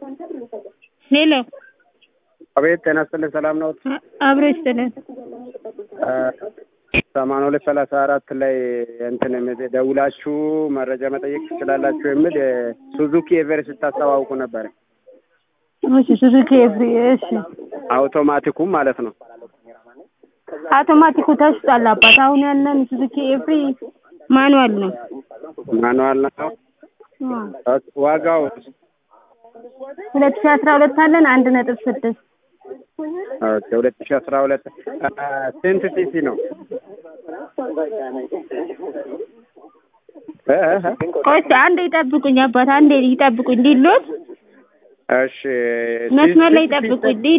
ሄሎ አቤት ጤና ይስጥልኝ ሰላም ነው አብሮ ይስጥልን ሰማንያ ሁለት ሰላሳ አራት ላይ እንትን ደውላችሁ መረጃ መጠየቅ ትችላላችሁ የሚል ሱዙኪ ኤቨሬስት ስታስተዋውቁ ነበር እሺ ሱዙኪ ኤቭሪ እሺ አውቶማቲኩም ማለት ነው አውቶማቲኩ ተሽጧል አባት አሁን ያለን ሱዙኪ ኤቭሪ ማኑዋል ነው ማኑዋል ነው ዋጋው ሁለት ሺህ አስራ ሁለት አለን አንድ ነጥብ ስድስት ኦኬ ሁለት ሺህ አስራ ሁለት ስንት ሲሲ ነው ቆይ አንዴ ይጠብቁኝ አባት አንዴ ይጠብቁኝ ሊሎት እሺ መስመር ላይ ይጠብቁኝ